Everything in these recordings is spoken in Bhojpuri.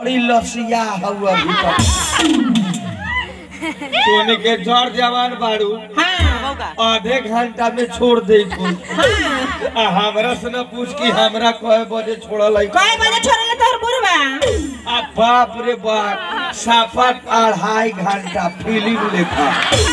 बड़ी लसिया हुआ भीतर तोने के जड़ जवान बाड़ू हाँ आधे घंटा में छोड़ दे तू आ हमरा से न पूछ कि हमरा कहे बजे छोड़ल है कई बजे छोड़ले तोर बुढ़वा आ बाप रे बाप साफा अढ़ाई घंटा फिल्म लेखा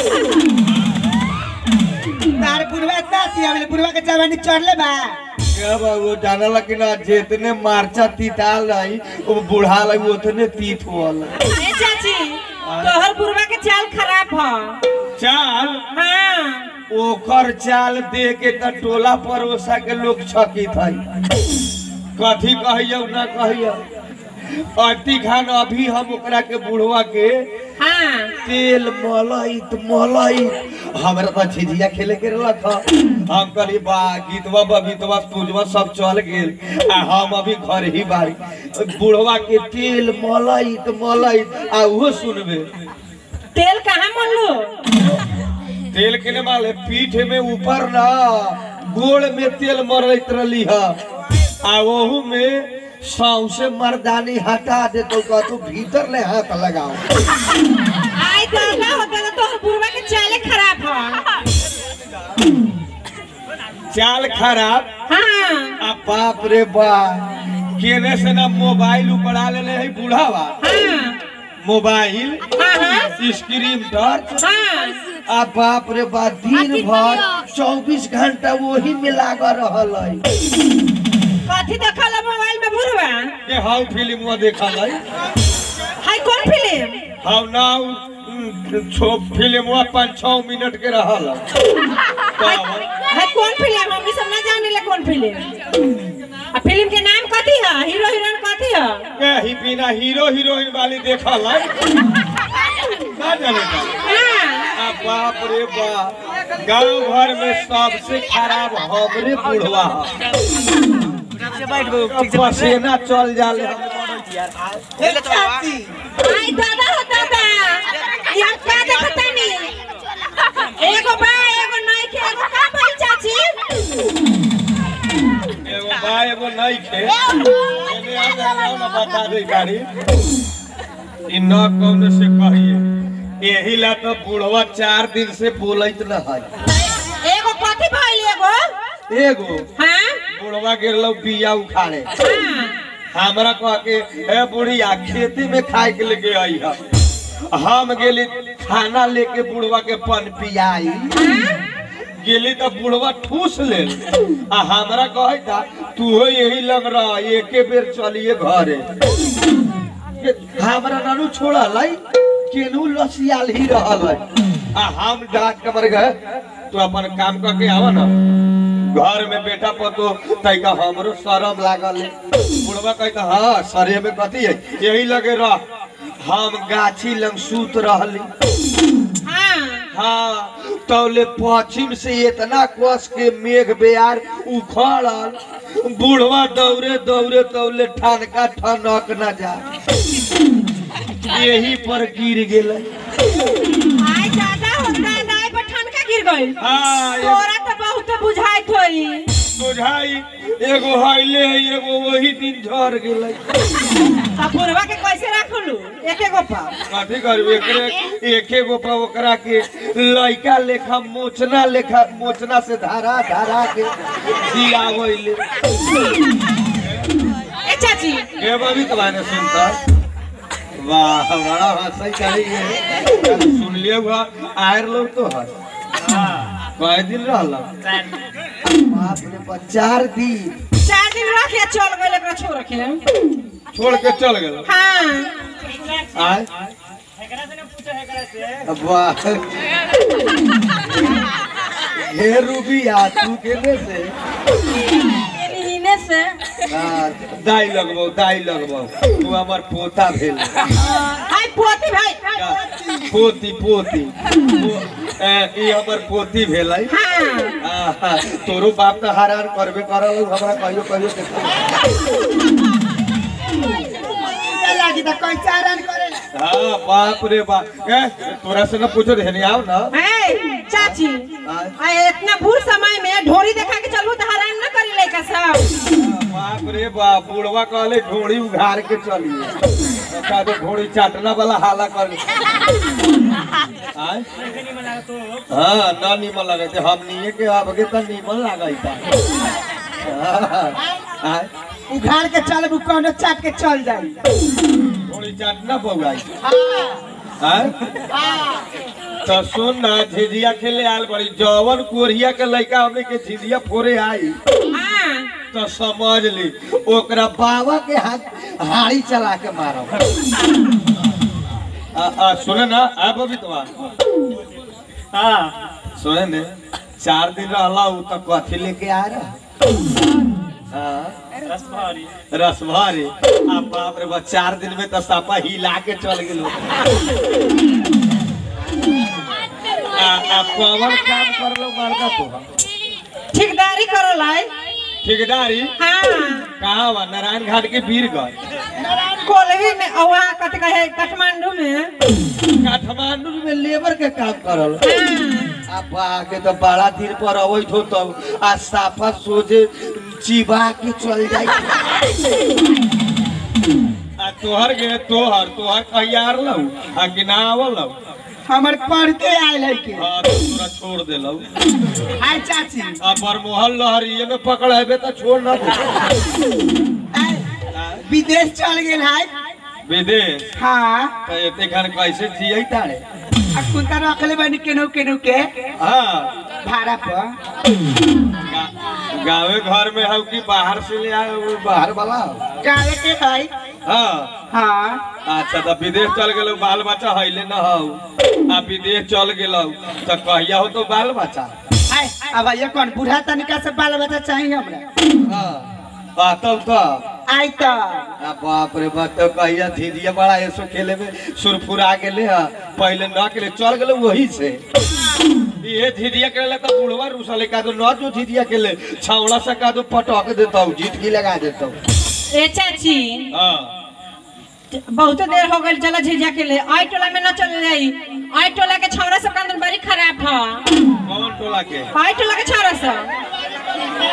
तार बुढ़वा इतना सिया बोले बुढ़वा के जवानी चढ़ले बा क्या बाबू जानला कि ना जितने मार्चा तीताल रही वो बुढ़ा लगी उतने तीत हुआ ए चाची तोहर बुढ़वा के चाल खराब ह चाल हाँ ओकर चाल दे के त टोला परोसा के लोग छकित है कथी कहियो ना कहियो अति खान अभी हम ओकरा के बुढ़वा के हाँ तेल मलैत मलैत हमरा तो झिझिया खेले के रहलक ह। हम कहली बा गीतवा बबीतवा पूजवा सब चल गेल आ हम अभी घर ही बारी बुढ़वा के तेल मलैत मलैत आ उहो सुनबे तेल कहाँ मनलू तेल के ने माले पीठ में ऊपर ना गोड़ में तेल मरैत रहली ह आ ओहू में सौसे मर्दानी हटा दे तो कहतू भीतर ले हाथ लगाओ आई दादा होता तो तोहर बुढ़वा के चाले खराब ह चाल खराब हाँ आ बाप रे बा केने से ना मोबाइल उपड़ा लेले है बूढ़ावा हाँ मोबाइल हाँ हाँ स्क्रीन टच हाँ आ बाप रे बा दिन भर चौबीस घंटा वही में लागा रहल है कथी देखल है मोबाइल में बुढ़वा के हाउ फिल्म में देखल है हाय कौन फिल्म हाउ नाउ छो फिल्म में पाँच छः मिनट के रहल है हाय कौन फिल्म हम सब ना जाने ले कौन फिल्म आ फिल्म के नाम कथी है हीरो हीरोइन कथी है के ही बिना हीरो हीरोइन वाली देखल है ना जाने का हाँ आ बाप रे बाप गांव घर में सबसे खराब हमरे बुढ़वा ह। पसीना चल जाले ए चाची आई दादा हो दादा ये हम का देखता नहीं एगो बा एगो नहीं के एगो का भाई चाची एगो बा एगो नहीं खे एने आ जाओ ना बता दे गाड़ी इ न कौन से कहिए एही ला तो बुढ़वा चार दिन से बोलत न है एगो कथी भाई एगो एगो हाँ बुढ़वा गिरलो बिया उखाड़े हाँ हमरा कह के हे बुढ़िया खेती में खाए के लेके आई है हम गेली खाना लेके बुढ़वा के पन पियाई गेली तो बुढ़वा ठूस ले आ हमरा कहे था तू हो यही लग रहा एके बेर चलिए घरे हमरा नानू छोड़ा लाई केनू लसियाल ही रहल है आ हम डांट के मर गए तू अपन काम करके आवा ना घर में बेटा पतो तैका हमरो शरम लागल है बुढ़वा कहता हाँ सरे में कथी है यही लगे रह हम गाछी लंग सूत रहली हाँ हाँ तौले पश्चिम से इतना कस के मेघ बेयार उखड़ल बुढ़वा दौड़े दौड़े तौले ठनका ठनक न जा यही पर गिर गेल आई दादा हो दादा आई पर ठनका गिर गई हाँ एक तोरा तो बहुत बुझाइत होई बुझाई एगो हईले है एगो वही दिन झड़ गेलै आ बुढ़वा के कैसे रखलू एक एगो पा कथी करबे एकरे एके गो पर ओकरा के लइका लेखा मोचना लेखा मोचना से धारा धारा के दियावैले ए चाची के बबी तुम्हारे सुनता वाह बड़ा हंसई करी है सुन लिए हुआ आयर लोग तो है कई दिन रहल बाप रे बाप, चार दिन चार दिन रख या चल गए एकरा छोड़ के छोड़ के चल गेल हाँ आय वाह हे रूबिया तू केने से इन्हीं से हाँ, दाई लगबौ दाई लगबौ तू हमर पोता भेल हाय पोती भाई पोती पोती पो- ए, ई हमर पोती भेलै हाँ आहा, तोरो बाप तो हरान करबे करल हमरा कहियो कहियो देखो लागी त कैसे आराम करेला हाँ बाप रे बाप ए तोरा से न पूछो रहनी आओ ना है चाची आ इतना बूढ़ समय में ढोरी देखा के चलबू तो हरान न करी लइका सब बाप रे बाप बुढ़वा कहले ढोड़ी उघार के चलिए का तो ढोड़ी चाटना वाला हाला कर आय हाँ ना नीमन लगे थे हम नहीं के आगे तो नीमन लगा आय उघाड़ के चल कोनो चाट के चल जाई ढोड़ी चाटना पौगाई आय तो सुन ना झिझिया खेले आल बड़ी जवन कोरिया के लड़का हमने के झिझिया फोरे आई हाँ तो समझ ली ओकरा बाबा के हाथ हाड़ी चला के मारो आ, आ, सुने ना आ बबीतवा हाँ सुने ने चार दिन रहला उ तो कथी लेके आ रहा हाँ रसभारी आ बाप रे बा चार दिन में तो सापा हिला के चल गेलो आ आ कौन काम कर लो बड़का तो ठेकेदारी करल है ठेकेदारी हाँ कहाँ बा नारायण घाट के वीरगंज कोलवी में औहा कट कहे काठमांडू में काठमांडू में लेबर के काम करल हाँ अब आके तो बड़ा दिन पर अवैत हो तब आ साफा सोझे चिबा के चल जाई आ तोहर गे तोहर तोहर कहियार लौ आ कि ना आवल लौ हमर पढ़ते आयल है के हाँ तो तोरा छोड़ देलौ आय चाची आ बरमोहल लहरिये में पकड़ हेबे तो छोड़ ना दे आय, विदेश चल गेल है विदेश हाँ तो एते खन कैसे जियै तारे आ कुंता रखले बनी केनो केनो के हाँ भाड़ा पर गा- गाँवे घर में हो कि बाहर से ले आए हो, बाहर वाला हो काहे के है हाँ हाँ अच्छा तो विदेश चल गेलो बाल बच्चा हईले न हो आ विदेश चल गेलो तो कहिया हो तो बाल बच्चा आय अब ये कौन बूढ़ा तनिका से बाल बच्चा चाहिए हमरा हाँ आ, तब तो आय तो आ, बाप रे बाप तो कहिया धीरे बड़ा ऐसो खेले में सुरफुरा गेले हा पहले न केले चल गेलो वही से ये झिझिया खेले तो बुढ़वा रुसले का तो न जो झिझिया खेले छावड़ा से का तो पटक देता हूँ झिटकी लगा देता हूँ ए चाची हाँ बहुत देर हो गई चला झिझिया के लिए आई टोला में न चल जाई आई टोला के छौरा सब का अंदर बड़ी खराब है कौन टोला के आई टोला के छौरा सब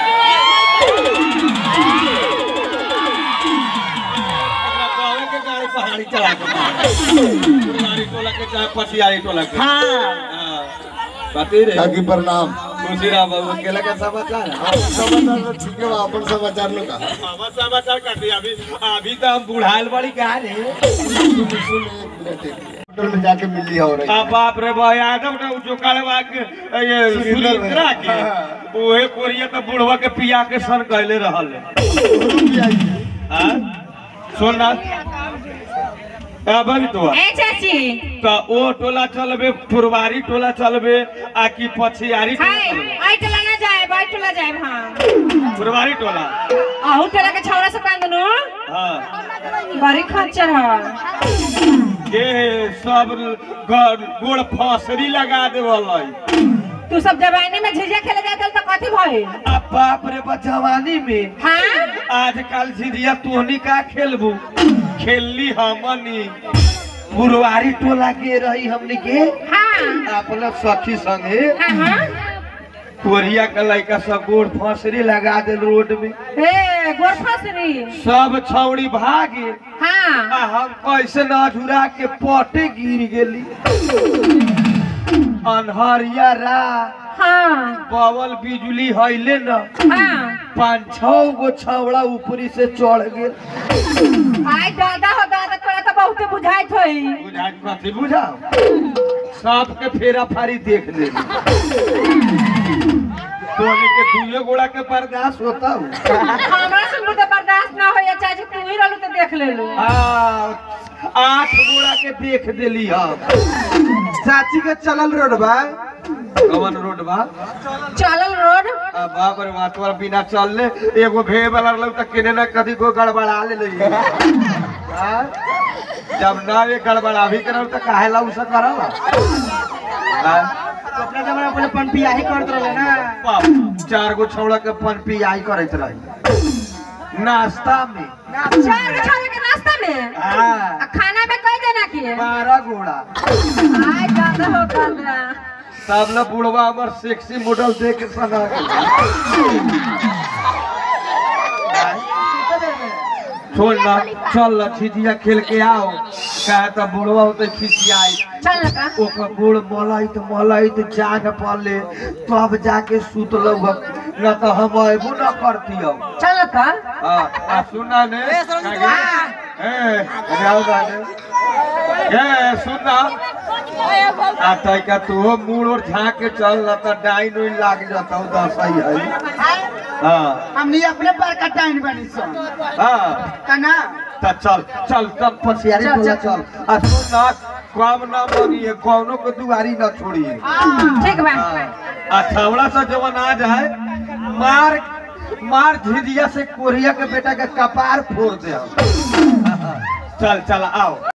अपना गाँव के गाड़ी पहाड़ी चला के मार। गाड़ी टोला के चाहे पछियारी टोला के हाँ हाँ। पति रे काकी प्रणाम खुशीराम बाबू केला का समाचार है? आप समाचार तो ठीक है बा, अपन समाचार लो का हमार समाचार काटी अभी अभी तो हम बुढ़ाइल बड़ी कहा रे सुन सुन एक मिनट एक मिनट। होटल में जाके मिली हो रही आ बाप रे बा यादव ना जो कालवा के ये सुलिंद्रा के ओहे कोरिया तो बुढ़वा के पिया के सन कहले रहल है हाँ? सुन ना अब अभी तो ए चाची तो ओ टोला चलबे फुरवारी टोला चलबे आ कि पछियारी टोला हाय चलबे? आई टोला ना जाए आई टोला जाए हाँ फुरवारी टोला आहू टोला के छौरा सब का अंदर हाँ बड़ी खच्चर है ये सब ग- गोड़ फसरी लगा देवल तू सब जवानी में झिझिया खेले जाते तो कथी भइल आ बाप रे बा जवानी में हाँ आजकल झिझिया तोहनी का खेलबू खेलली हमनी बुरवारी टोला के रही हमनी के हाँ अपना सखी संगे हाँ हाँ कोरिया के लड़का सब गोड़ फसरी लगा दे रोड में ए गोरफसरी सब छौड़ी भागे हाँ आ हम कैसे न झुरा के पटे गिर गेली अनहरिया रा हाँ पवल बिजली हईले न हाँ पाँच छह गो छौड़ा ऊपरी से चढ़ गेल आई दादा हो दादा तोरा तो बहुते बुझाइत होई बुझाइत कथी बुझाओ सबके फेरा फारी देख ले तोहनी के दुए गोड़ा के बर्दाश्त होता हूँ हमरा से तो बर्दाश्त ना होई चाची तू ही रहलू तो देख लेलू आठ गोड़ा के देख देली हम चाची के चलल रोड बा कवन रोड बा चलल रोड आ बाप रे बाप तोरा बिना चलले एगो भे वाला रहल त केने न कदी को गड़बड़ा ले लई हाँ? जब ना ये गड़बड़ा भी करल त काहे ला उसे करल हाँ? अपना जमाना पहले पनपी आही करत रहले ना बाप, चार गो छौड़ा के पन पियाई करत रही नाश्ता में चार के छोरे के नाश्ता में हाँ आ खाना में कई जना किए बारह गोड़ा आई दादा हो दादा तब ल बुढ़वा हमर सेक्सी मॉडल देख के सना गेल। छोड़ ना चल ना झिझिया खेल के आओ कहे तो बुढ़वा होते खिसियाई चल ना का ओकर गोड़ मलैत मलैत जाग पड़ले तब जाके सुतलौ न तो हम अबो न करतियौ चल ना का आ आ सुना ने ए राव दाने ए सुना आ तैका तू मुड़ और झाँक के चल न तो डाइन उइन लाग जतौ दसई है हाँ हमनी अपने पर का टाइम बनी सन हाँ कना त चल चल तब पसियारी चल, बोला चल। चल आ सुन ना कम ना बनिए कौनो को दुआरी न छोड़िए ठीक बा आ छवड़ा से जवन आ जाए मार मार झिझिया से कोरिया के बेटा के कपार फोड़ दे चल चल आओ